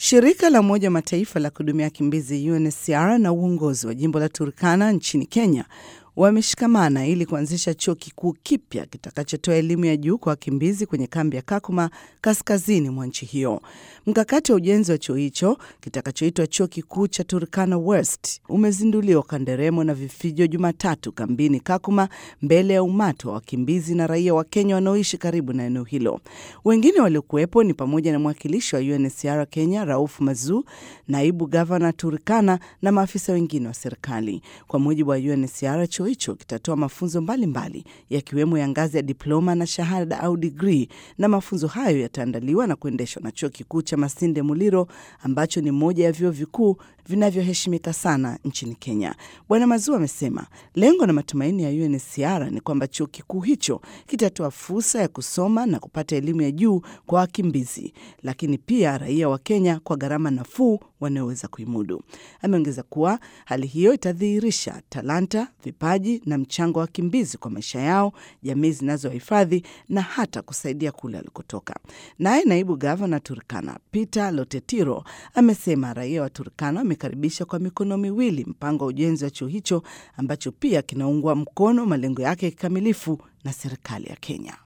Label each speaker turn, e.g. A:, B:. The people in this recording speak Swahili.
A: Shirika la Umoja wa Mataifa la kuhudumia wakimbizi UNHCR na uongozi wa jimbo la Turkana nchini Kenya wameshikamana ili kuanzisha chuo kikuu kipya kitakachotoa elimu ya juu kwa wakimbizi kwenye kambi ya Kakuma kaskazini mwa nchi hiyo. Mkakati wa ujenzi wa chuo hicho kitakachoitwa chuo kikuu cha Turkana West umezinduliwa kwa nderemo na vifijo Jumatatu kambini Kakuma, mbele ya umati wa wakimbizi na raia wa Kenya wanaoishi karibu na eneo hilo. Wengine waliokuwepo ni pamoja na mwakilishi wa UNHCR Kenya Rauf Mazu, naibu gavana Turkana na maafisa wengine wa serikali. Kwa mujibu wa UNHCR, chuo hicho kitatoa mafunzo mbalimbali yakiwemo ya ngazi ya diploma na shahada au digrii, na mafunzo hayo yataandaliwa na kuendeshwa na chuo kikuu cha Masinde Muliro ambacho ni moja ya vyuo vikuu vinavyoheshimika sana nchini Kenya. Bwana Mazuu amesema lengo na matumaini ya UNHCR ni kwamba chuo kikuu hicho kitatoa fursa ya kusoma na kupata elimu ya juu kwa wakimbizi, lakini pia raia wa Kenya kwa gharama nafuu wanaoweza kuimudu. Ameongeza kuwa hali hiyo itadhihirisha talanta, vipaji na mchango wa wakimbizi kwa maisha yao, jamii zinazohifadhi na hata kusaidia kule alikotoka. Naye naibu gavana Turkana Peter Lotetiro amesema raia wa Turkana wamekaribisha kwa mikono miwili mpango wa ujenzi wa chuo hicho ambacho pia kinaungwa mkono malengo yake kikamilifu na serikali ya Kenya.